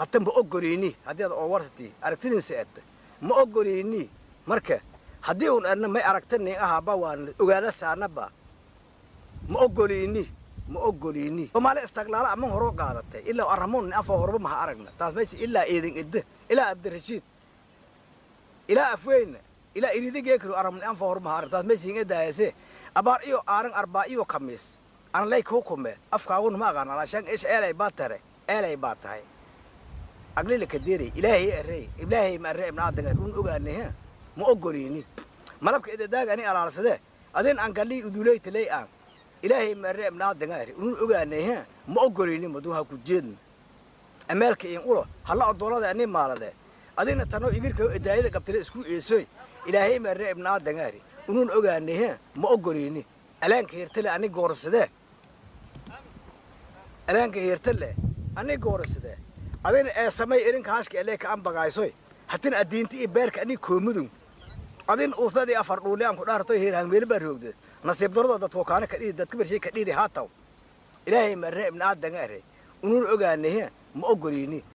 hata ma ogolini haddii ad oo warsati aragtidiinsa edda ma ogolini marka haddii un adna may aragtani ahaba waan ogaada saanaba ma ogolini ma ogolini soomaali istaglaala aman horoo qaadatay ilaa arramoon afoo horba maha aragna taas mayse ilaa eedin idda ilaa abdirashiid ilaa afweyna ilaa iridigeekiro arramon anfoo horba maha arag taas mayse ingadaayase abaar iyo aaran arbaa iyo kamiis aan lay kuu kume afkaaguna ma aqaan alaashaan ish eelay baa tare eelay baa tahay aglila kadeeray ilaahay arey ilaahay ma arey ibna aadangar un ogaanay ha ma ogolini malabka idadaaga ani alaalsadee adin aan galii uduleytaley aan ilaahay ma arey ibna aadangar un ogaanay ha ma ogolini madu ha ku jeedna ameelka in ulo halla odoolada ani maalade adina tanoo ibirka idaayada qabtile isku eesoy ilaahay ma arey ibna aadangar unun ogaanay ha ma ogolini alaanka hirtale ani goorsadee alaanka hirtale ani goorsadee adina ee samay irinka hashka elee ka an bagaysoy hatin adiinti iyo beerka ani koomudun adin uusnadii afar dhuuli aan ku dhaartoy heer hangmeeli baa roogde nasiib darado dadku kaana ka dhiidi dadka bershay ka dhiidi haataw ilaahay ma aree ibna aadangaare unun ogaanay ma ogolini